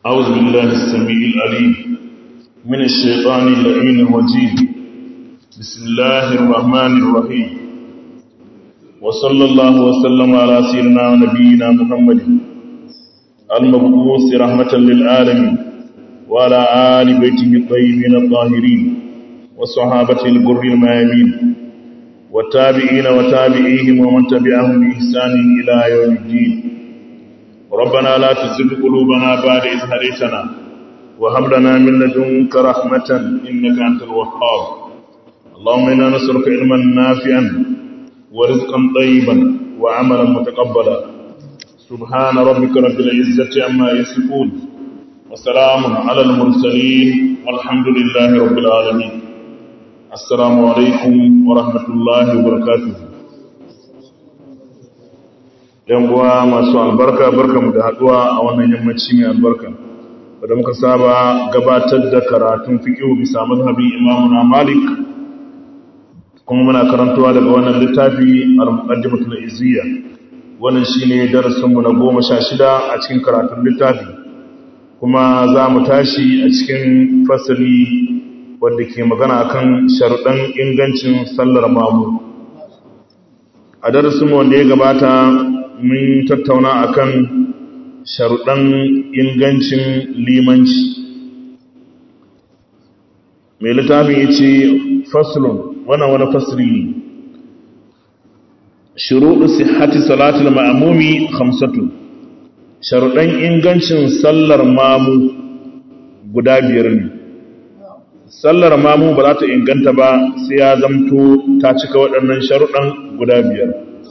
أعوذ بالله السميع العليم من الشيطان اللعين الرجيم بسم الله الرحمن الرحيم وصلى الله وسلم على سيدنا ونبينا محمد المبعوث رحمة للعالمين وعلى آل بيته الطيبين الطاهرين وصحابته الغر الميامين والتابعين وتابعيهم ومن تبعهم بإحسان إلى يوم الدين ربنا لا تزغ قلوبنا بعد إذ هديتنا وهب لنا من لدنك رحمة إنك أنت الوهاب اللهم إنا نسألك علما نافعا ورزقا طيبا وعملا متقبلا سبحان ربك رب العزة عما يصفون وسلام على المرسلين والحمد لله رب العالمين السلام عليكم ورحمة الله وبركاته yan uwa masu albarka barkamu da haduwa a wannan yammaci mai albarka wadda muka saba gabatar da karatun fiqh bisa mazhabin Imam Malik kuma muna karantawa daga wannan littafi al-Muqaddimatul Izziya wannan shine darasin mu na 16 a cikin karatun littafi kuma za mu tashi a cikin fasali wanda ke magana akan sharuɗan ingancin sallar mamu a darasin mu wanda ya gabata mun tattauna akan sharuɗan ingancin limanci mai littafin ya ce faslun wannan wani fasiri ne shuruɗu sihhati salatul ma'amumi hamsatu sharuɗan ingancin sallar mamu guda biyar ne sallar mamu ba za ta inganta ba sai ya zamto ta cika waɗannan sharuɗan guda biyar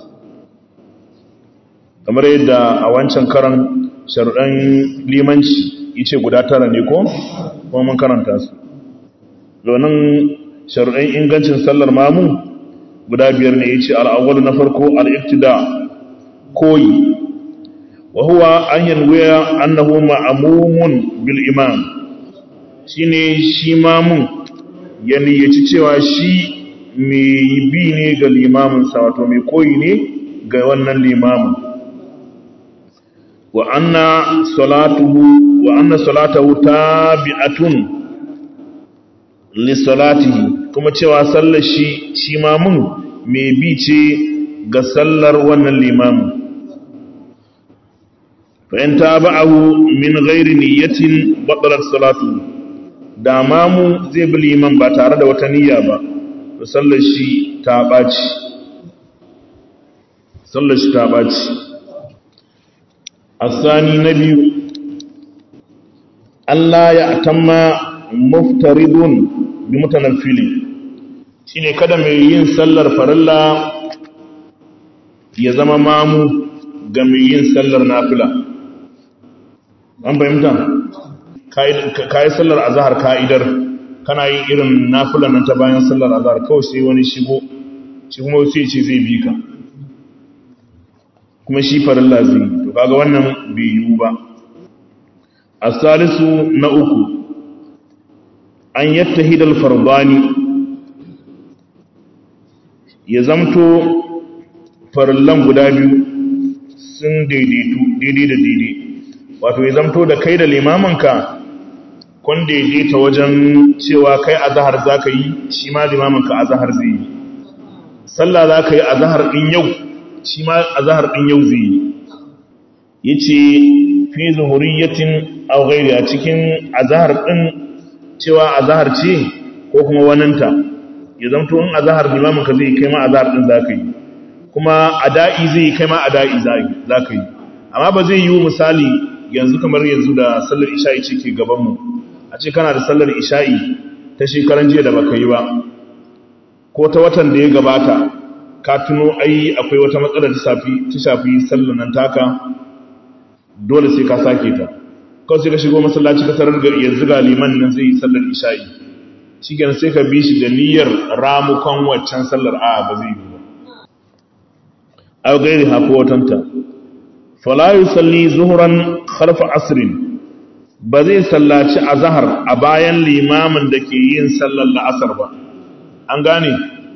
kamar yadda a wancan karan sharuɗan limanci ice guda tara ne ko kuma mun karanta su domin sharuɗan ingancin sallar mamu guda biyar ne yace al'awwal na farko al-ibtida koyi wa huwa an yanwiya annahu ma'mumun bil imam shine shi mamun ya niyyaci cewa shi mai bi ne ga limamin sa wato mai koyi ne ga wannan limamin wa anna salatuhu wa anna salatahu tabi'atun li salatihi kuma cewa sallar shi shi ma mun mai bi ce ga sallar wannan limamin fa in tabi'ahu min ghairi niyyatin batalat salatu da mamu zai bi liman ba tare da wata niyya ba to sallar shi ta baci sallar shi ta baci الثاني نبي Allah ya atamma muftaridun bi mutanafili shine kada mai yin sallar farilla ya zama mamu ga mai yin sallar nafila an fahimta kai sallar azhar ka'idar kana yin irin nafila nan ta bayan sallar azhar kawai sai wani shigo shi kuma sai ce zai bi ka kuma shi farilla zai to kaga wannan bai yiwu ba asalisu na uku an yattahida al-fardani ya zamto farillan guda biyu sun daidaitu daidai da daidai wato ya zamto da kai da limamanka kun daidaita wajen cewa kai azhar zaka yi shi ma limamanka azhar zai yi sallah zaka yi azhar din yau shi ma azhar din yau zai yi yace fi zuhuriyatin aw ghairi a cikin azhar din cewa azhar ce ko kuma waninta ya zanto in azhar limamin ka zai kai ma azhar din zaka yi kuma ada'i zai kai ma ada'i zaka yi amma ba zai yi misali yanzu kamar yanzu da sallar isha'i ce ke gaban mu a ce kana da sallar isha'i ta shekaran jiya da baka yi ba ko ta watan da ya gabata ka tuno ai akwai wata matsala ta shafi sallar nan taka dole sai ka sake ta kawai sai ka shigo masallaci ka tarar yanzu ga liman nan zai yi sallar isha'i shi sai ka bi shi da niyyar ramukan waccan sallar a ba zai yi ba a gairi hafi watanta falayu salli zuhuran kharfa asrin ba zai sallaci a zahar a bayan limamin da ke yin sallar la'asar ba an gane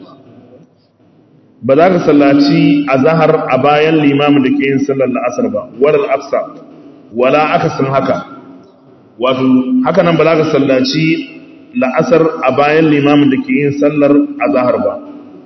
ba za ka sallaci a zahar a bayan limamin da ke yin sallar la'asar ba wadal aksa wala aka sun haka wato haka nan ba za ka sallaci la'asar a bayan limamin da ke yin sallar azahar ba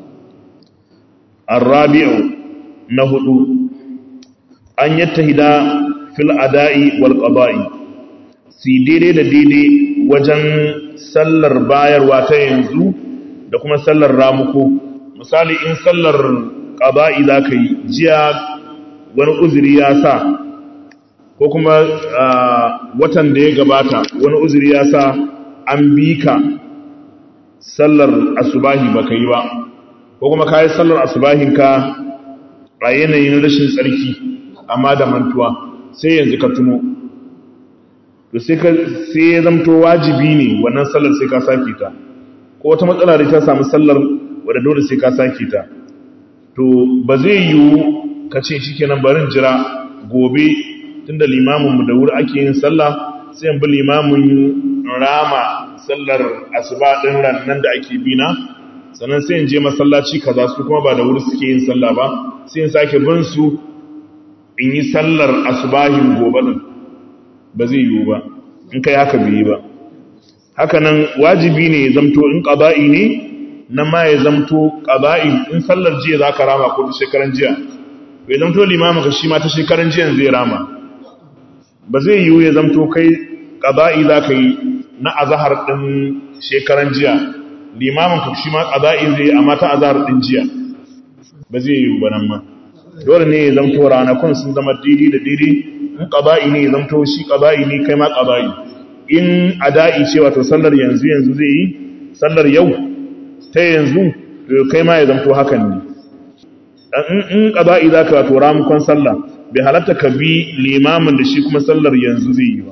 arrabi'u na hudu an yattahida fil ada'i wal qada'i si daidai da daidai wajen sallar bayarwa ta yanzu da kuma sallar ramuko misali in sallar qada'i zaka yi jiya wani uzuri ya sa ko kuma watan da ya gabata wani uzuri ya sa an bi ka sallar asubahi baka yi ba ko kuma ka yi sallar asubahinka a yanayin rashin tsarki amma da mantuwa sai yanzu ka tuno to sai ya zamto wajibi ne wannan sallar sai ka sake ta ko wata matsala da ta samu sallar wadda dole sai ka sake ta to ba zai yiwu ka ce shi kenan barin jira gobe tunda limaminmu da wuri ake yin sallah sai bi limamin rama sallar asuba din rannan da ake bina sannan sai in je masallaci kaza su kuma ba da wuri suke yin sallah ba sai in sake bin su in yi sallar asubahin gobe din ba zai yiwu ba in kai haka bai yi ba haka nan wajibi ne ya zamto in qada'i ne nan ma ya zamto qada'i in sallar jiya zaka rama ko ta shekaran jiya bai zamto limamin ka shi ma ta shekaran jiya zai rama ba zai yiwu ya zamto kai qada'i zaka yi na azhar din shekaran jiya limamin ka shi ma qada'i zai amma ta azhar din jiya ba zai yiwu ba nan ma dole ne ya zamto ranakun sun zama didi da didi in qada'i ne ya zamto shi qada'i ne kai ma qada'i in ada'i ce wato sallar yanzu yanzu zai yi sallar yau ta yanzu kai ma ya zamto hakan ne in qada'i zaka wato ramukon sallah bai halatta ka bi limamin da shi kuma sallar yanzu zai yi ba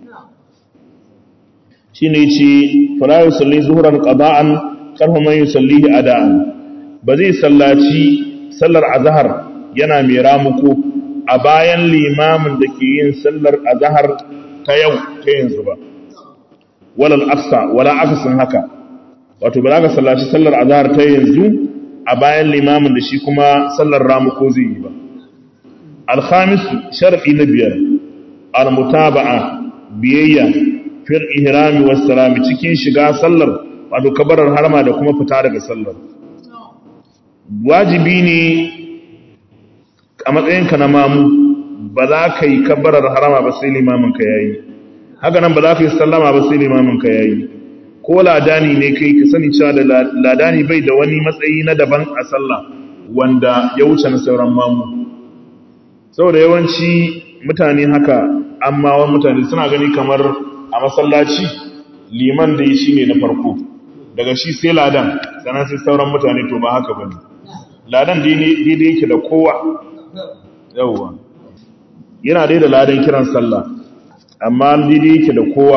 shine ce fala yusalli zuhran qada'an karhu man yusallihi ada'an ba zai sallaci sallar azhar yana mai ramuko a bayan limamin da ke yin sallar azhar ta yau ta yanzu ba walal aqsa wala aqsin haka wato ba za ka sallaci sallar azhar ta yanzu a bayan limamin da shi kuma sallar ramuko zai yi ba alhamis shar'i na biyar almutaba'a biyayya fil ihrami was salami cikin shiga sallar wato kabarar harma da kuma fita daga sallar wajibi ne a matsayinka na mamu ba za ka yi kabarar harama ba sai limamin ka yayi haka nan ba za ka yi sallama ba sai limamin ka yayi ko ladani ne kai ka sani cewa da ladani bai da wani matsayi na daban a sallah wanda ya wuce na sauran mamu saboda yawanci mutane haka amma wani mutane suna gani kamar a masallaci liman da shi ne na farko daga shi sai ladan sannan sai sauran mutane to ba haka bane ladan daidai yake da kowa yawwa yana dai da ladan kiran sallah amma daidai yake da kowa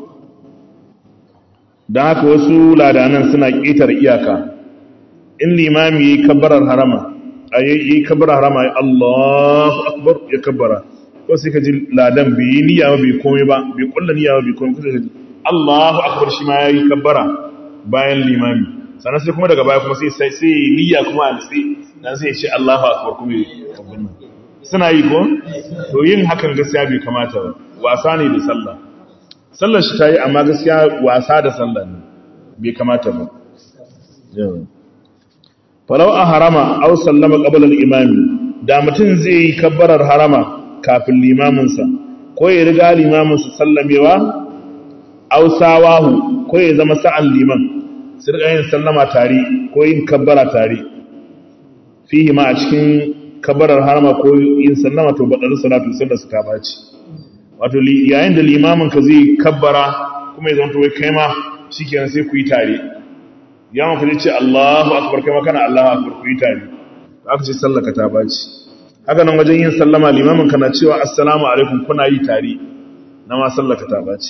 don haka wasu ladanan suna ƙetar iyaka in limami ya yi kabbarar harama a yi kabbarar harama ya Allahu akbar ya kabbara ko sai ka ji ladan bai yi niyya ba bai komai ba bai kulla niyya ba bai komai kusa ji Allahu akbar shi ma ya yi kabbara bayan limami sannan sai kuma daga baya kuma sai sai sai niyya kuma a nitsi dan sai ya ce Allahu akbar kuma ya kabbara suna yi ko to yin hakan gaskiya bai kamata ba wasa ne da sallah sallar shi ta yi amma gaskiya wasa da sallar ne bai kamata ba falau a harama au sallama ƙabalar imami da mutum zai yi kabbarar harama kafin limaminsa ko ya riga limaminsa sallamewa au sawahu ko ya zama sa'an liman su riga yin sallama tare ko yin kabbara tare fihi ma a cikin kabbarar harama ko yin sallama to baɗar salatu sallar su ta ɓaci wato yayin da limamin ka zai kabbara kuma ya zanto wai kai ma shikenan sai ku yi tare yawon ka ce Allahu akbar kai ma kana Allahu akbar ku yi tare aka ce sallaka ta baci haka nan wajen yin sallama limamin ka na cewa assalamu alaikum kuna yi tare na ma sallaka ta baci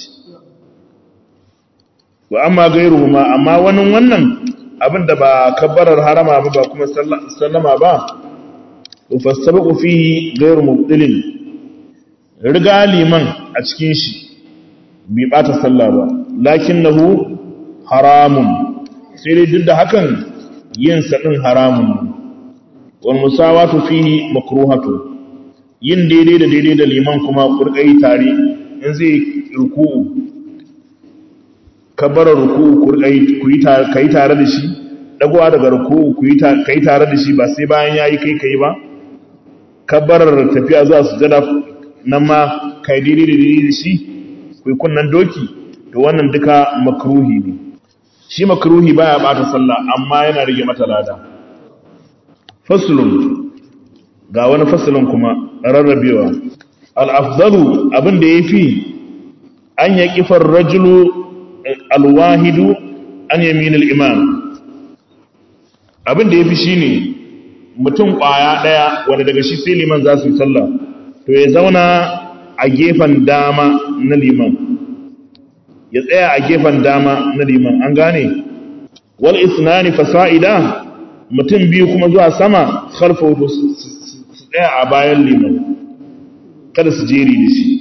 wa amma gairuhu ma amma wani wannan abin da ba kabbarar harama ba ba kuma sallama ba to fasabaku fihi gairu mubtilin riga liman a cikin shi bai bata sallah ba lakinnahu haramun sai dai duk da hakan yin sadin haramun wal musawatu fihi makruhatu yin daidai da daidai da liman kuma kurkai tare in zai ruku'u kabbarar ruku'u ku yi tare da shi dagowa daga ruku'u ku yi tare da shi ba sai bayan ya yi kai kai ba kabbarar tafiya zuwa sujada nan ma kai daidai da shi ku yi kunnan doki to wannan duka makruhi ne shi makruhi baya bata sallah amma yana rage mata lada faslun ga wani faslun kuma rarrabewa al-afdalu abin da yafi an ya kifar rajulu al-wahidu an yamin al-imam abin da yafi shine mutum kwaya daya wanda daga shi sai liman za su yi sallah to ya zauna a gefen dama na liman ya tsaya a gefen dama na liman an gane wal isnani fasa'ida mutum biyu kuma zuwa sama khalfa wato su tsaya a bayan liman kada su jeri da shi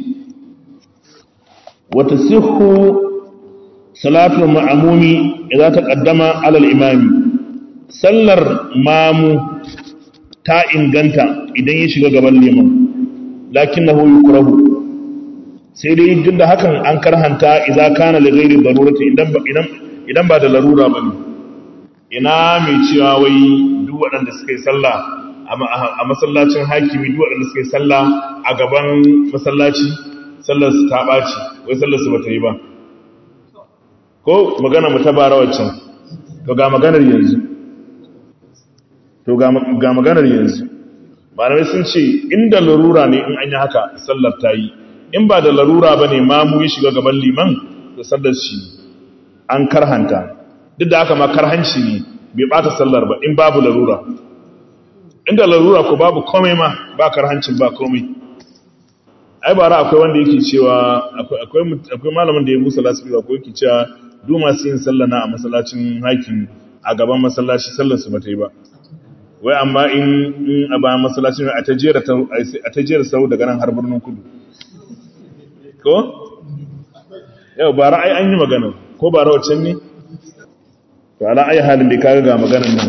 wata sihu salatul ma'amumi idan ta kaddama alal imami sallar mamu ta inganta idan ya shiga gaban liman lakinnahu yukrahu sai dai duk da hakan an karhanta idza kana li ghairi darurati idan idan idan ba da larura bane ina mai cewa wai duk waɗanda suka yi sallah a masallacin hakimi duk waɗanda suka yi sallah a gaban masallaci sallar su ta ɓaci wai sallar su bata yi ba ko magana mu ta bara waccan to ga maganar yanzu to ga maganar yanzu malamai sun ce inda larura ne in an yi haka sallar ta yi in ba da larura ba ne mamu ya shiga gaban liman da sallar shi an karhanta duk da haka ma karhanci ne bai bata sallar ba in babu larura inda larura ko babu komai ma ba karhancin ba komai ai bara akwai wanda yake cewa akwai malamin da ya busa lasifika ko yake cewa duk masu yin sallah na a masallacin hakim a gaban masallaci sallar su bata yi ba wai amma in a bayan masallacin a ta jera sau daga nan har birnin kudu ko? yau ba ra'ayi an yi magana ko ba rawacin ne? to ala ayi halin da kaga ga maganan nan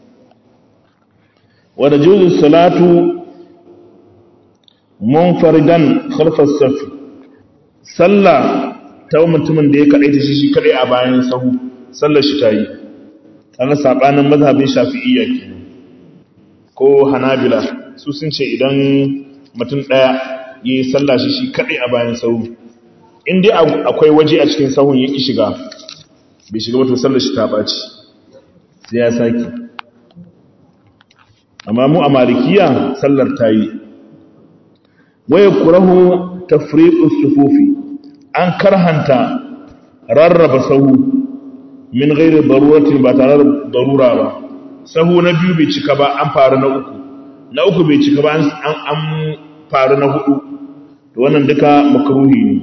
wadda juzin salatu munfaridan kharfas safi sallah ta mutumin da ya kaɗai ta shi shi kaɗai a bayan sahu sallar shi ta yi ana saɓanin mazhabin shafi'iyya kenan ko hanabila su sun ce idan mutum ɗaya ya yi sallah shi shi kaɗai a bayan sahu in dai akwai waje a cikin sahun ya ƙi shiga bai shiga wato sallar shi ta ɓaci sai ya sake amma mu a malikiya sallar ta yi waya kurahu tafriqus sufufi an karhanta rarraba sahu min ghairi daruratin ba tare da darura ba sahu na biyu bai cika ba an faru na uku na uku bai cika ba an faru na hudu to wannan duka makruhi ne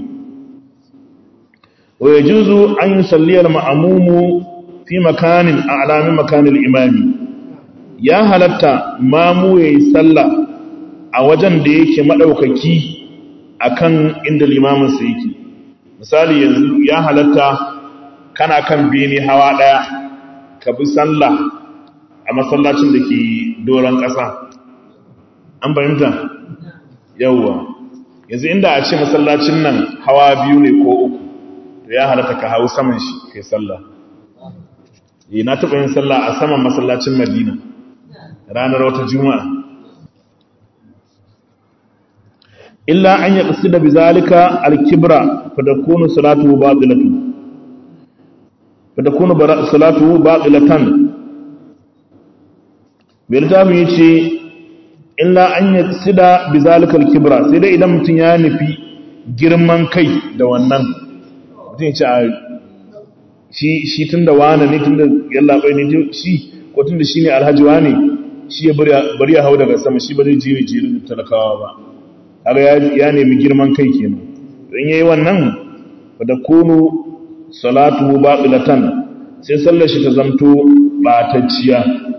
wa yajuzu an yusalli al-ma'mumu fi makanin a'la min makanil imami ya halatta mamu yayi sallah a wajen da yake madaukaki akan inda limamin sa yake misali yanzu ya halatta kana kan bene hawa daya ka bi sallah a masallacin da ke doron ƙasa an fahimta yawwa yanzu inda a ce masallacin nan hawa biyu ne ko uku to ya halatta ka hau saman shi kai sallah yi na taɓa yin sallah a saman masallacin madina ranar wata juma'a illa an yi ƙasi da bizalika alkibra fadakunu salatu batilatu fadakunu salatu batilatan bai littafin ya ce illa an yi sida bizalikal kibra sai dai idan mutum ya nufi girman kai da wannan mutum ya ce a shi tun da wane ne tun da yallaɓai ne shi ko tun da shi ne alhaji wane shi ya bari ya hau daga sama shi ba zai jiri jiri talakawa ba har ya nemi girman kai kenan don yayi wannan da kunu salatu batilatan sai sallar shi ta zamto batacciya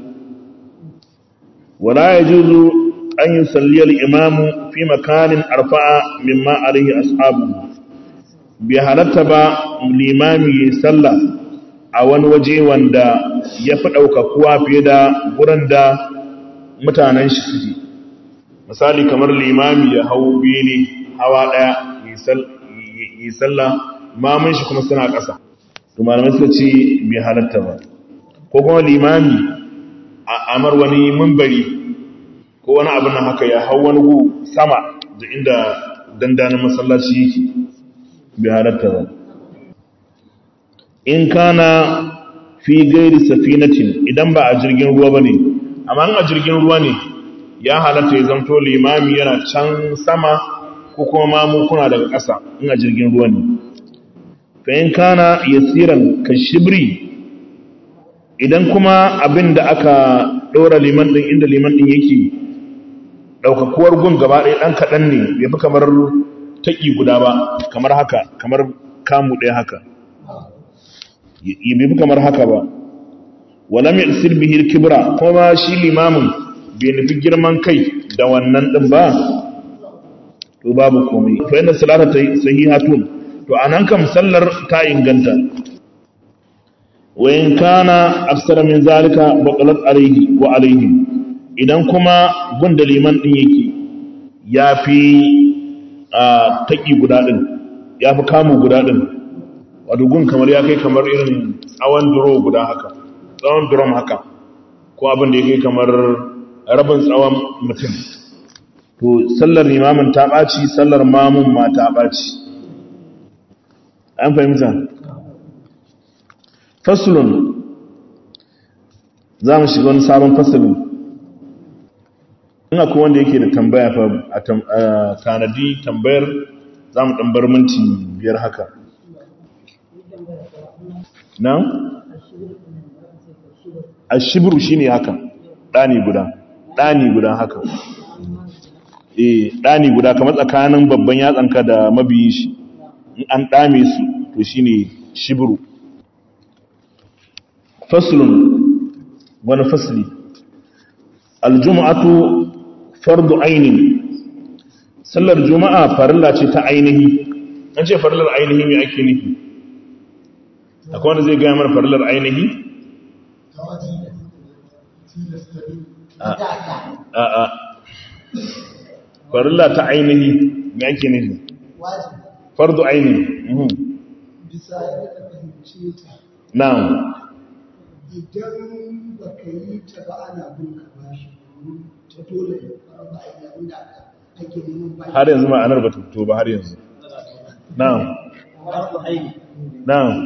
wala yajuzu an yusalli al-imamu fi makanin arfa'a mimma alayhi ashabu bi halatta ba limami ya salla a wani waje wanda ya fi ɗaukakuwa fiye da gurin da mutanen shi suke misali kamar limami ya hau bene hawa ɗaya yi sallah mamun shi kuma suna ƙasa to malamai suka ce bai halatta ba ko kuma limami a amar wani mumbari ko wani abin nan haka ya hau wani gu sama da inda dandanin masallaci yake bai halatta ba in kana fi gairi safinatin idan ba a jirgin ruwa ba ne amma a jirgin ruwa ne ya halatta ya zamto limami yana can sama ko kuma mamu kuna daga ƙasa in a jirgin ruwa ne fa'in kana yasiran ka shibri idan kuma abin da aka ɗora liman ɗin inda liman ɗin yake ɗaukakuwar gun gaba ɗaya ɗan kaɗan ne bai fi kamar taƙi guda ba kamar haka kamar kamu ɗaya haka bai fi kamar haka ba walam yasir bihi kibra kuma shi limamin bai nufi girman kai da wannan din ba to babu komai fa inna salata sahihatun to anan kam sallar ta inganta wa in kana aksara min zalika baqalat alayhi wa alayhim idan kuma gunda liman din yake yafi a taki guda din yafi kamu guda din wato gun kamar ya kai kamar irin tsawon duro guda haka tsawon durom haka ko abin da ya kai kamar rabin tsawon mutum to sallar imamin ta ɓaci sallar mamun ma ta ɓaci an fahimta fasulun za mu shiga wani sabon fasulun ina kuma wanda yake da tambaya fa a tanadi tambayar za mu ɗanbar minti biyar haka na? a shibiru shi ne haka ɗani guda ɗani guda haka eh ɗani guda kamar tsakanin babban yatsanka da mabiyin shi in an ɗame su to shi ne shibiru fasulun wani fasili aljuma'atu fardu ainihi sallar juma'a farilla ce ta ainihi an ce farillar ainihi mai ake nufi akwai wanda zai gaya mana farillar ainihi a'a farilla ta ainihi me ake nufi fardu ainihi bisa yadda fahimce ta na'am idan ba ka yi ta ba ana bin ka bashi domin ta dole ya fara ba a yi abin da ake neman bashi har yanzu ma'anar ba ta fito ba har yanzu na'am na'am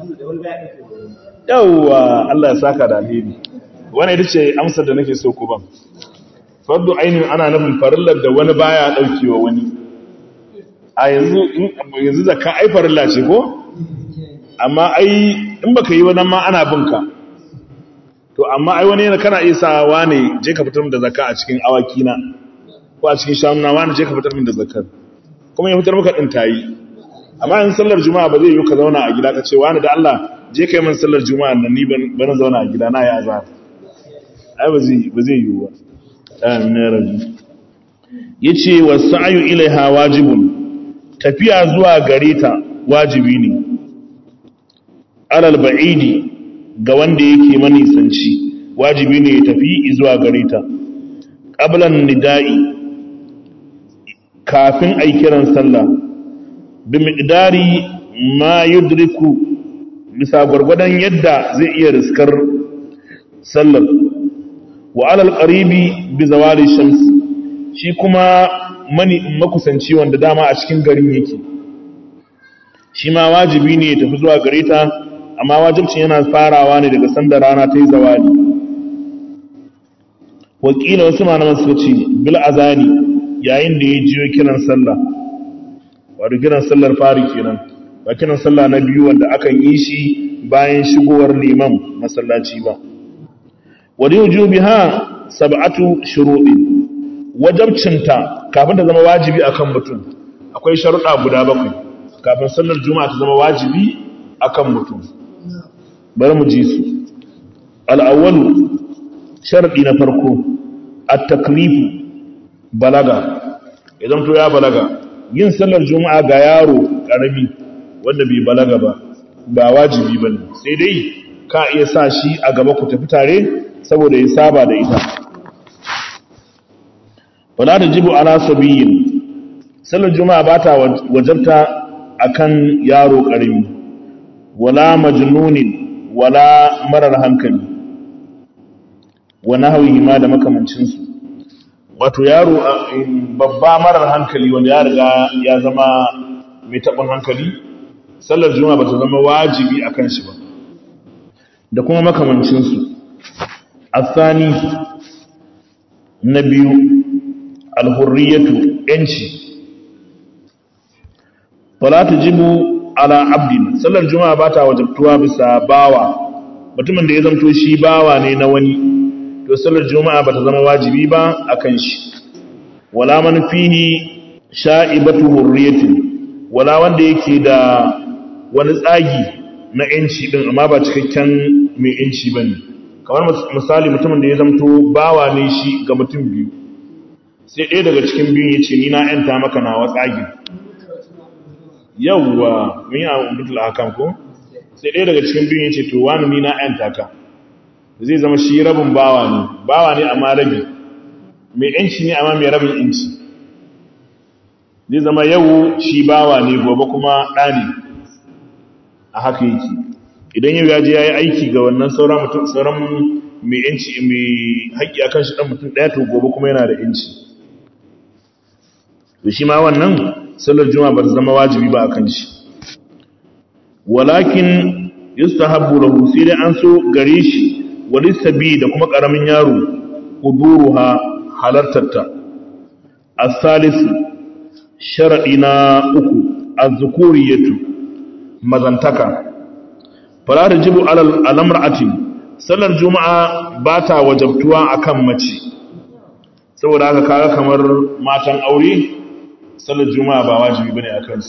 yawwa Allah ya saka da alheri wannan ita ce amsar da nake so ku ban fardu ainihin ana nufin farillar da wani baya daukewa wani a yanzu yanzu zakka ai farilla ce ko amma ai in baka yi wannan ma ana binka to amma ai wani yana kana isa wane je ka fitar min da zakka a cikin awaki na ko a cikin shanu na wane je ka fitar min da zakkar kuma ya fitar maka din tayi amma in sallar juma'a ba zai yi ka zauna a gida ka ce wani da Allah je kai min sallar juma'a nan ni ban zauna a gida na ya azhar ai ba zai ba zai yi ba amin ya rabbi yace wasa'yu ilaiha wajibun tafiya zuwa gare ta wajibi ne alal ba'idi ga wanda yake manisanci wajibi ne ya tafi zuwa gare ta qablan nida'i kafin ai kiran sallah bi miqdari ma yudriku bisa gwargwadon yadda zai iya riskar sallar wa alal qaribi bi zawali shams shi kuma mani makusanci wanda dama a cikin garin yake shi ma wajibi ne ya tafi zuwa gare ta amma wajibcin yana farawa ne daga sanda rana ta yi zawali wakila wasu malaman suka ce bil azani yayin da ya jiyo kiran sallah wato kiran sallar fari kenan ba kiran sallah na biyu wanda akan yi shi bayan shigowar liman masallaci ba wadi wujubiha sab'atu shuruɗi wajabcinta kafin ta zama wajibi akan mutum akwai sharuɗa guda bakwai kafin sallar juma'a ta zama wajibi akan mutum bari mu ji su al'awwalu sharɗi na farko at-taklifu balaga idan to ya balaga yin sallar juma'a ga yaro ƙarami wanda bai balaga ba ba wajibi ba ne sai dai ka iya sa shi a gaba ku tafi tare saboda ya saba da ita wala da jibu ala sabiyin sallar juma'a ba ta wajabta akan yaro karimi wala majnunin wala marar hankali wa nahwihi ma da makamancin su wato yaro babba marar hankali wanda ya riga ya zama mai tabin hankali sallar juma'a bata zama wajibi akan shi ba da kuma makamancin su asani na biyu alhurriyatu yanci fala tujibu ala abdin sallar juma'a ba ta wajabtuwa bisa bawa mutumin da ya zamto shi bawa ne na wani to sallar juma'a ba ta zama wajibi ba akan shi wala man fihi sha'ibatu hurriyatin wala wanda yake da wani tsagi na yanci din amma ba cikakken mai yanci bane kamar misali mutumin da ya zamto bawa ne shi ga mutum biyu sai ɗaya daga cikin biyun ya ce ni na ‘yanta maka nawa tsagi yawwa mun yi a mutul hakan ko sai ɗaya daga cikin biyun ya ce to wani ni na ‘yanta ka zai zama shi rabin bawa ne bawa ne amma rabi mai ‘yanci ne amma mai rabin ‘yanci zai zama yau shi bawa ne gobe kuma ɗa ne a haka yake idan yau ya je ya yi aiki ga wannan sauran mai ‘yanci mai haƙƙi akan shi ɗan mutum ɗaya to gobe kuma yana da ‘yanci to shi ma wannan sallar juma'a ba ta zama wajibi ba akan shi walakin yustahabbu lahu sai dai an so gare shi walisabi da kuma karamin yaro huduruha halartarta as-salis sharadi na uku az-zukuriyatu mazantaka fala tajibu alal alamra'ati sallar juma'a ba ta wajabtuwa akan mace saboda haka kaga kamar matan aure sallar juma'a ba wajibi bane a kansu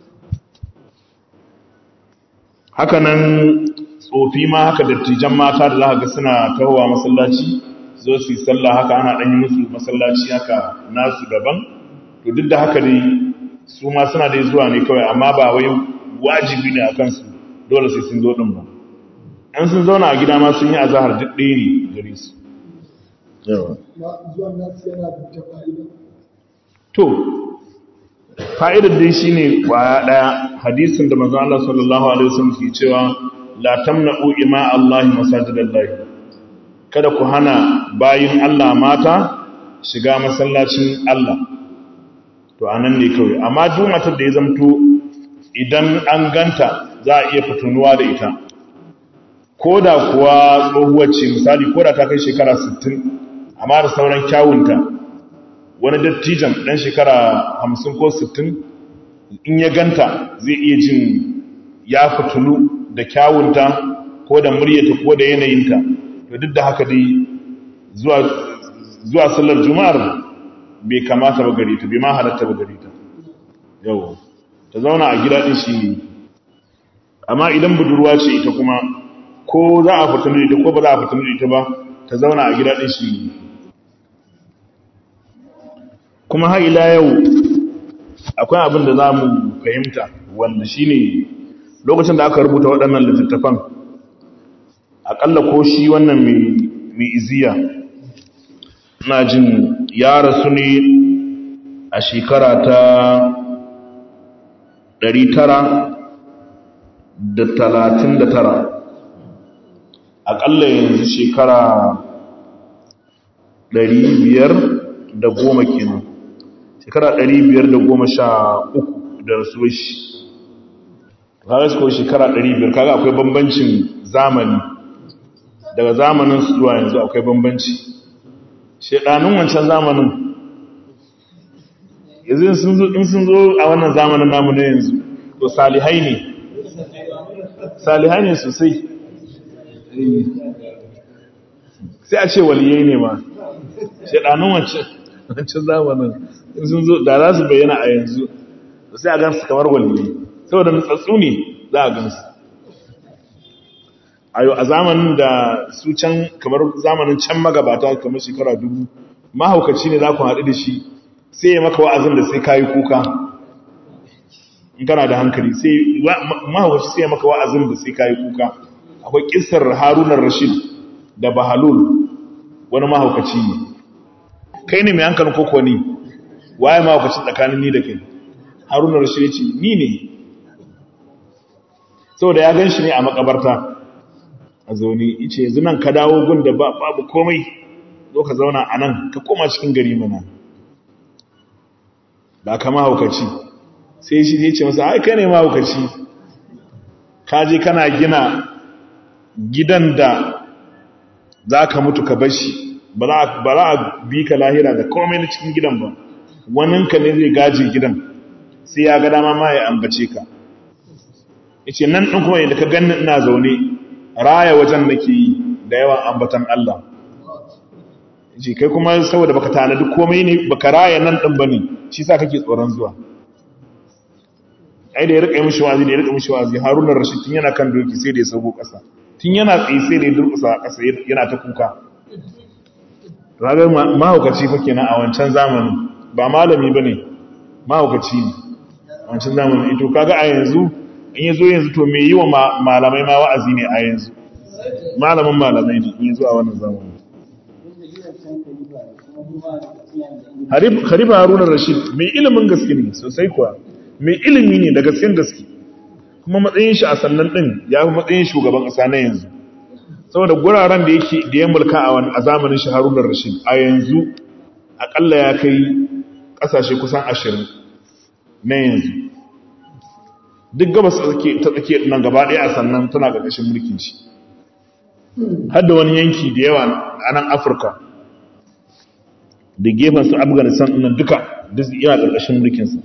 haka nan tsofi ma haka dattijan mata da za ga suna tahowa masallaci zo su yi sallah haka ana ɗanyi musu masallaci haka nasu daban to duk da haka dai su ma suna dai zuwa ne kawai amma ba wai wajibi ne a kansu dole sai sun zo ɗin ba an sun zauna a gida ma sun yi azahar duk ɗaya ne gare su zuwan nasu yana da ta fa'ida to fa'idar dai shi ne ƙwaya ɗaya hadisin da maza Allah sallallahu Alaihi wasallam ke cewa la tamna'u ima Allah masajidallahi kada ku hana bayin Allah mata shiga masallacin Allah to anan ne kawai amma duk matar da ya zamto idan an ganta za a iya fitunuwa da ita ko da kuwa tsohuwar ce misali ko da ta kai shekara 60 amma da sauran kyawunta wani dattijan ɗan shekara hamsin ko sittin in ya ganta zai iya jin ya fitulu da kyawunta ko da muryata ko da yanayinta to duk da haka dai zuwa sallar juma'ar bai kamata ba gare ta bai ma halatta ba gare ta yau ta zauna a gida ɗin shi ne amma idan budurwa ce ita kuma ko za a fitulu da ita ko ba za a fitulu da ita ba ta zauna a gida ɗin shi ne kuma har ila yau akwai abin da za mu fahimta wanda shi ne lokacin da aka rubuta waɗannan littattafan aƙalla ko shi wannan mai iziya na jin ya rasu ne a shekara ta 939 aƙalla yanzu shekara 500 da goma kenan shekara ɗari biyar da goma sha uku da rasuwar shi kaga su kawai shekara ɗari biyar kaga akwai bambancin zamani daga zamanin su zuwa yanzu akwai bambanci shekanun wancan zamanin yanzu in sun zo a wannan zamanin namu na yanzu to salihai ne salihai ne sosai sai a ce waliyai ne ma shekanun wancan zamanin sun zo da za su bayyana a yanzu sai a gansu kamar waliyai saboda nutsatsu ne za a gansu a yau a zamanin da su can kamar zamanin can magabata kamar shekara dubu mahaukaci ne za ku haɗu da shi sai ya maka wa'azin da sai kayi kuka in kana da hankali sai mahaukaci sai ya maka wa'azin da sai kayi kuka akwai kisar harunar rashid da bahalul wani mahaukaci ne kai ne mai hankalin koko ne waye ma wakacin tsakanin ni da kai haruna rashid ce ni ne saboda ya gan shi ne a makabarta a zaune ice yanzu nan ka dawo gun da babu komai zo ka zauna a nan ka koma cikin gari mana ba ka mahaukaci sai shi ne ce masa ai kai ne mahaukaci ka je kana gina gidan da za ka mutu ka bashi ba za a bi ka lahira da komai na cikin gidan ba waninka ne zai gaje gidan sai ya ga dama ma ya ambace ka yace nan din kuma yadda ka ganni ina zaune raya wajen nake yi da yawan ambatan Allah yace kai kuma saboda baka tanadi komai ne baka raya nan din bane shi sa kake tsoron zuwa ai da ya rika mishi wazi da ya rika mishi wazi Haruna Rashid tun yana kan doki sai da ya sauko kasa tun yana tsaye sai da ya durkusa kasa yana ta kuka ragar mahaukaci fa kenan a wancan zamanin ba malami bane mahaukaci ne a wancan zamanin ito kaga a yanzu in yazo yanzu to me yi wa malamai ma wa'azi ne a yanzu malamin malamai ne in yazo a wannan zamanin Harifa Haruna Rashid mai ilimin gaske ne sosai kuwa mai ilimi ne da gasken gaske kuma matsayin shi a sannan din ya fi matsayin shugaban ƙasa na yanzu saboda guraren da yake da ya mulka a zamanin shi Haruna Rashid a yanzu akalla ya kai ƙasashe kusan ashirin na yanzu duk gabas ta tsake nan gaba ɗaya a sannan tana ƙarƙashin mulkin shi har da wani yanki da yawa a nan Afirka da gefen su Afghanistan nan duka duk yana ƙarƙashin mulkinsa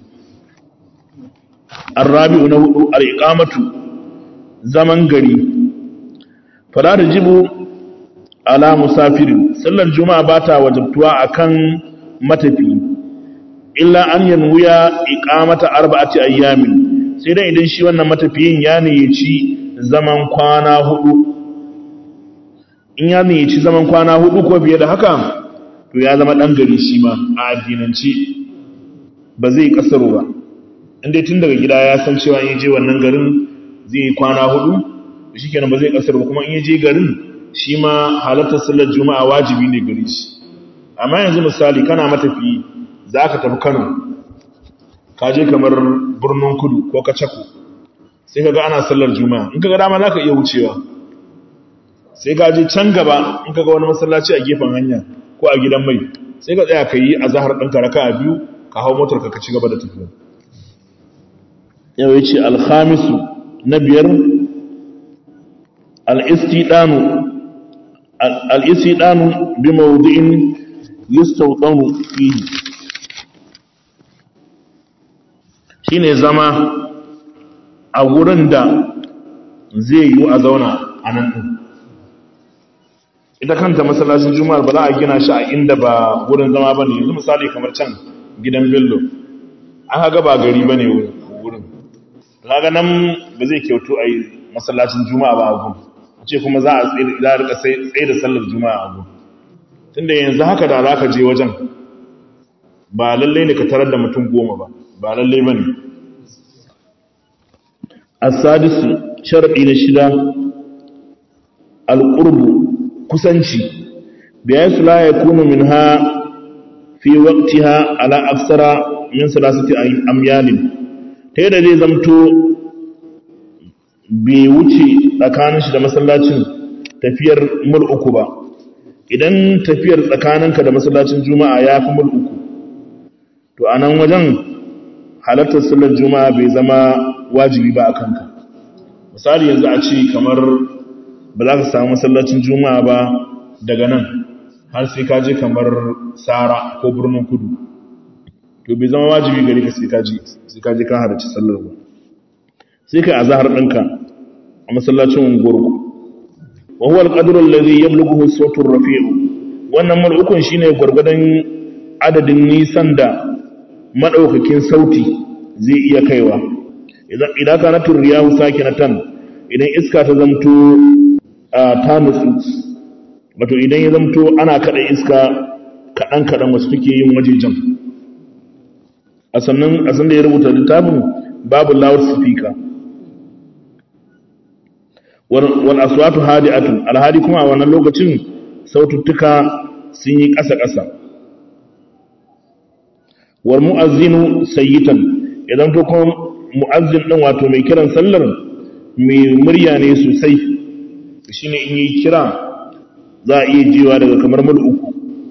الرابع نهض الإقامة zaman gari fara da jibu ala musafirin sallar juma'a ba ta wajabtuwa akan matafi illa an yanwuya iqamata arba'ati ayyamin sai dai idan shi wannan matafiyin ya ci zaman kwana hudu in ya ci zaman kwana hudu ko biye da haka to ya zama dan gari shi ma a addinance ba zai kasaro ba inda tun daga gida ya san cewa in je wannan garin zai yi kwana hudu shi kenan ba zai kasar ba kuma in je garin shi ma halartar sallar juma'a wajibi ne gare shi amma yanzu misali kana matafi za ka tafi kano ka je kamar birnin kudu ko kacako sai ka ga ana sallar juma'a in ka ga dama za ka iya wucewa sai ka je can gaba in ka ga wani masallaci a gefen hanya ko a gidan mai sai ka tsaya ka yi a zahar ɗinka raka a biyu ka hau motar ka ci gaba da tafiya yau ya ce alhamisu na biyar al'istidanu bi maudu'in listautanu fihi shi ne zama a wurin da zai yi a zauna a nan ɗin ita kanta masallacin juma'ar ba za a gina shi a inda ba wurin zama ba ne yanzu misali kamar can gidan bello aka ga ba gari ba ne wurin kaga nan ba zai kyautu a yi masallacin juma'a ba a gun a ce kuma za a rika tsaye da sallar juma'a a gun tunda yanzu haka da za ka je wajen ba lallai ne ka tarar da mutum goma ba ba lallai ba ne asadisu sharaɗi na shida alƙurbu kusanci biyan su la ya kunu min ha fi waktiha ala aksara min salasati amyalin ta yadda zai zamto bai wuce tsakanin shi da masallacin tafiyar mul uku ba idan tafiyar tsakaninka da masallacin juma'a ya fi mul uku to a nan wajen halartar sallar juma'a bai zama wajibi ba a kanka misali yanzu a ce kamar ba za ka samu masallacin juma'a ba daga nan har sai ka je kamar sara ko birnin kudu to bai zama wajibi gari ka sai kaji sai kaji ka halarci sallar ba sai kai azhar ɗinka a masallacin unguwarku wa huwa al-qadru alladhi yablughu as-sawtu ar-rafi'u wannan mal'ukun shine gurgudan adadin nisan da madaukakin sauti zai iya kaiwa idan idan kana turiyahu sakinatan idan iska ta zamto ta nutsu wato idan ya zamto ana kada iska kadan kadan wasu take yin wajejen a sannan a san da ya rubuta littafin babu loud speaker wal aswatu hadi'atun alhadi kuma a wannan lokacin saututtuka sun yi ƙasa ƙasa wal mu'azzinu sayyitan idan to kuma mu'azzin din wato mai kiran sallar mai murya ne sosai shi ne in yi kira za a iya jiwa daga kamar mil uku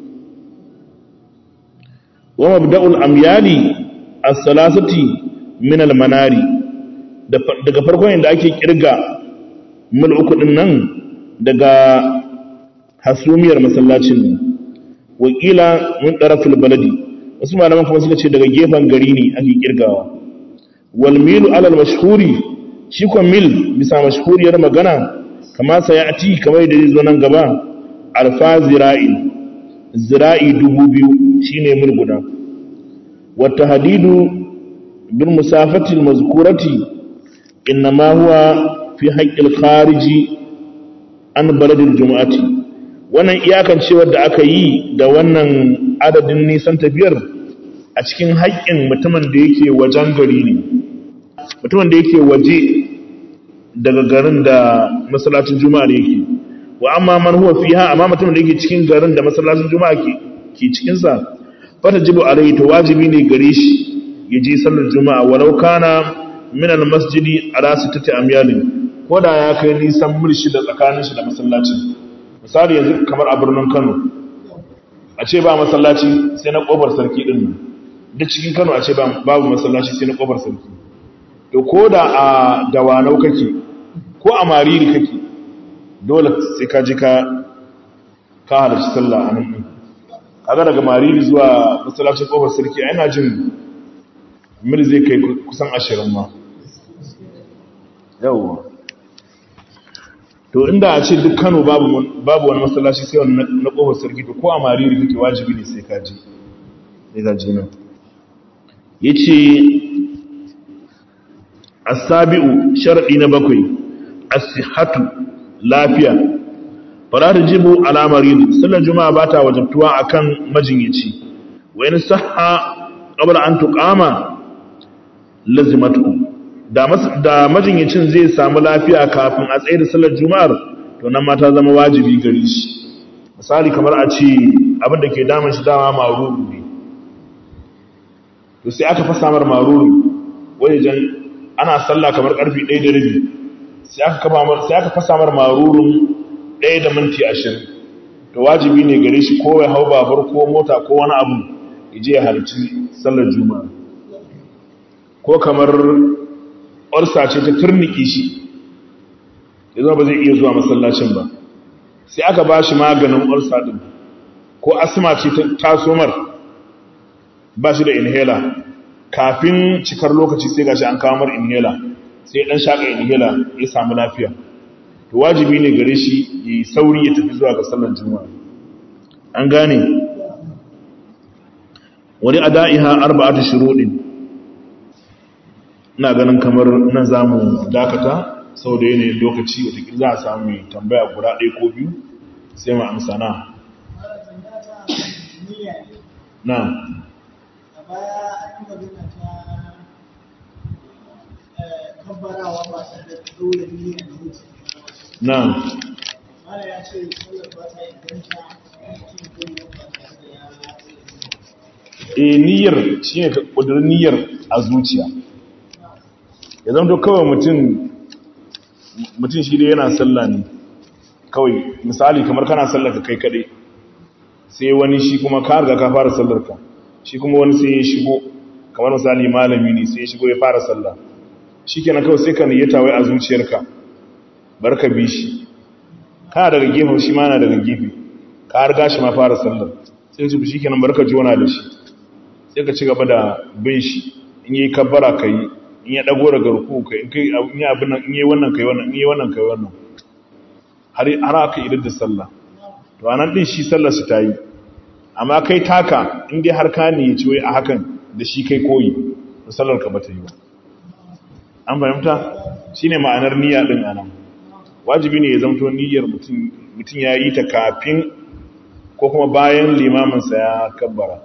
wa mabda'ul amyali as-salasati min al-manari daga farkon yadda ake kirga mil uku din nan daga hasumiyar masallacin ne wakila mun ɗarafin baladi wasu malaman kuma suka ce daga gefen gari ne ake kirgawa wal milu alal mashhuri shi ko mil bisa mashhuriyar magana kama sai ati kamar da zai zo nan gaba alfa zira'i zira'i dubu biyu shine mil guda wa tahdidu bil musafati al mazkurati inma huwa fi haqqil khariji an baladil jumu'ati wannan iyakancewar da aka yi da wannan adadin nisan tafiyar a cikin haƙƙin mutumin da yake wajen gari ne mutumin da yake waje daga garin da masallacin juma'a yake wa amma man huwa fiha amma mutumin da yake cikin garin da masallacin juma'a ke ke cikin sa fata jibu alaihi to wajibi ne gare shi ya je sallar juma'a walau kana min al-masjidi ala sittati amyalin ko da ya kai nisan mil shida tsakanin shi da masallacin misali yanzu kamar a birnin kano a ce ba masallaci sai na ƙofar sarki ɗin nan duk cikin kano a ce babu masallaci sai na ƙofar sarki to ko da a dawanau kake ko a mariri kake dole sai ka ji ka ka halarci sallah a nan ɗin kaga daga mariri zuwa masallacin ƙofar sarki a yana jin mil zai kai kusan ashirin ma yawwa to inda a ce duk kano babu wani masallaci sai wani na kofar sarki to ko a mariri kake wajibi ne sai ka ji sai ka ji nan ya ce asabi'u sharaɗi na bakwai asihatu lafiya fara da jibu alamar yin sallar juma'a ba ta wajabtuwa a kan majinyaci wani saha ƙabar an tuƙama lazimatu da majinyacin zai samu lafiya kafin a tsaye da sallar juma'ar to nan ma ta zama wajibi gare shi misali kamar a ce abin da ke damun shi dama maruru ne to sai aka fasa mar maruru wajen ana sallah kamar karfi 1 da rabi sai aka kaba mar sai aka fasa mar marurun 1 da minti 20 to wajibi ne gare shi ko ya hau babur ko mota ko wani abu ya je ya halarci sallar juma'a ko kamar orsa ce ta turniki shi ya zama ba zai iya zuwa masallacin ba sai aka ba shi maganin orsa din ko asma ce ta tasomar ba shi da inhaler kafin cikar lokaci sai gashi an kawo mar inhaler sai dan shaka inhaler ya samu lafiya to wajibi ne gare shi yi sauri ya tafi zuwa ga sallar juma'a an gane wani ada'iha arba'atu shuruɗin ina ganin kamar nan za mu dakata sau da yanayin lokaci watakil za a samu mai tambaya guda ɗaya ko biyu sai ma amsa na na na e niyyar shi ne ƙudurin niyyar a zuciya ya zama kawai mutum mutum shi dai yana sallah ne kawai misali kamar kana sallar ka kai kaɗai sai wani shi kuma ka riga ka fara sallar ka shi kuma wani sai ya shigo kamar misali malami ne sai ya shigo ya fara sallah shi kenan kawai sai ka niyyata wai a zuciyarka bar ka bi shi kana daga gefen shi ma na daga gefe ka riga shi ma fara sallar sai su shi kenan bar ka jona da shi sai ka ci gaba da bin shi in yi kabbara ka yi in ya dago daga ruku ka in kai in yi abin nan in yi wannan kai wannan in yi wannan kai wannan har har aka idar da sallah to anan din shi sallar su ta yi amma kai taka in dai har ka ne ya ci wai a hakan da shi kai koyi to sallar ka bata yi ba an fahimta shine ma'anar niyya din anan wajibi ne ya zamto niyyar mutum mutum ya yi ta kafin ko kuma bayan limamin sa ya kabbara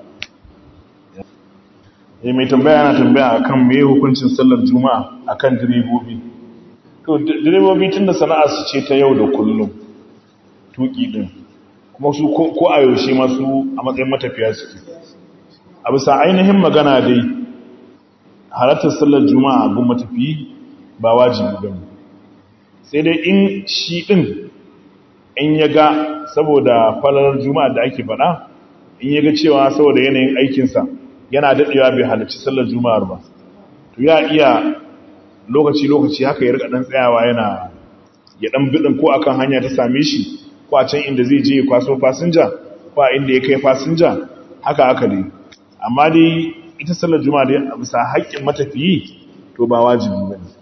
ya mai tambaya yana tambaya akan me hukuncin sallar juma'a akan direbobi to direbobi tun da sana'a su ce ta yau da kullum tuki din kuma su ko a yaushe masu a matsayin matafiya suke a bisa ainihin magana dai halartar sallar juma'a gun matafiyi ba wajibi ba ne sai dai in shi ɗin in ya ga saboda falalar juma'a da ake faɗa in ya ga cewa saboda yanayin aikinsa yana daɗewa bai halarci sallar juma'ar ba to ya iya lokaci-lokaci haka ya rika ɗan tsayawa yana ya ɗan biɗin ko akan hanya ta same shi ko a can inda zai je ya kwaso fasinja ko a inda ya kai fasinja haka haka dai amma dai ita sallar juma'a dai a bisa haƙƙin matafiyi to ba wajibi ba ne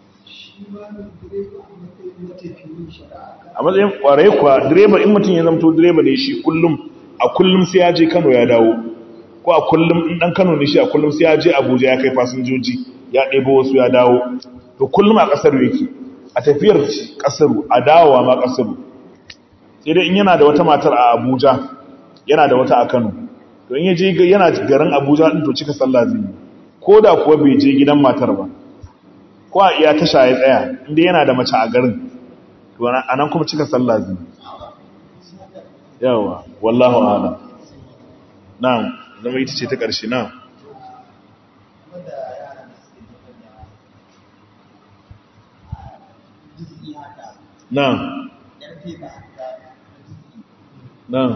a matsayin ƙwarai kuwa direba in mutum ya zamto direba ne shi kullum a kullum sai ya je kano ya dawo ko a kullum in ɗan kano ne shi a kullum sai ya je abuja ya kai fasinjoji ya ɗebo wasu ya dawo to kullum a ƙasar yake a tafiyar ƙasaru a dawowa ma ƙasaru sai dai in yana da wata matar a abuja yana da wata a kano to in ya je yana garin abuja ɗin to cika sallah zai yi ko da kuwa bai je gidan matar ba ko a iya tasha ya tsaya inda yana da mace a garin to a nan kuma cika sallah zai yawa wallahu ala na'am zama ita ce ta ƙarshe na'am na'am na'am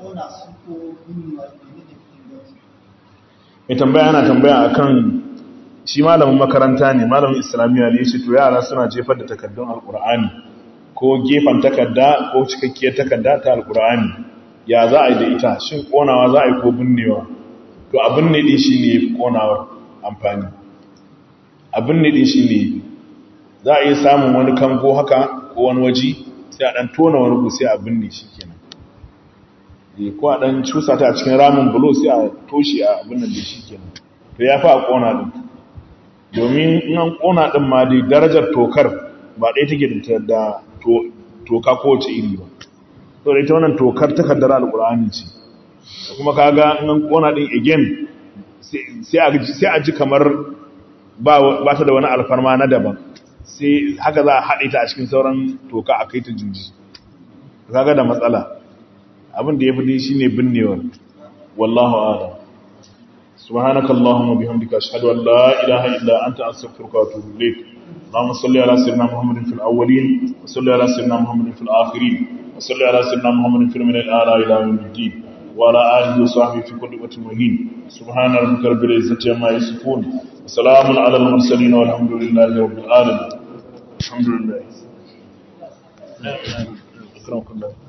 mai tambaya ana tambaya akan shi malamin makaranta ne malamin islamiyya ne yace to yara suna jefar da takaddun alqur'ani ko gefan takarda ko cikakkiyar takarda ta alqur'ani ya za a yi da ita shin konawa za a yi ko binnewa to abin ne din shine konawar amfani abin ne din shine za a iya samun wani kango haka ko wani waji sai a dan tona wani ku sai a binne shi kenan ko a ɗan cusa ta a cikin ramin bulo sai a toshe a abin da shi kenan to ya fi a ƙona ɗin domin in an ƙona ɗin ma dai darajar tokar ba ɗaya take da toka kowace iri ba to da ita wannan tokar takardar alƙur'ani ce da kuma kaga in an ƙona ɗin again sai a ji kamar ba ta da wani alfarma na daban sai haka za a haɗe ta a cikin sauran toka a kai ta juji kaga da matsala abin da ya fi shi ne binnewar wallahu ala subhanaka allahumma bihamdika ashhadu an la ilaha illa anta astaghfiruka wa atubu ilayk اللهم صل على سيدنا محمد في الاولين وصل على سيدنا محمد في الاخرين وصل على سيدنا محمد في من الاعلى الى يوم الدين وعلى اله وصحبه في كل وقت مهين سبحان ربك رب العزه عما يصفون وسلام على المرسلين والحمد لله رب العالمين الحمد لله أكرمكم الله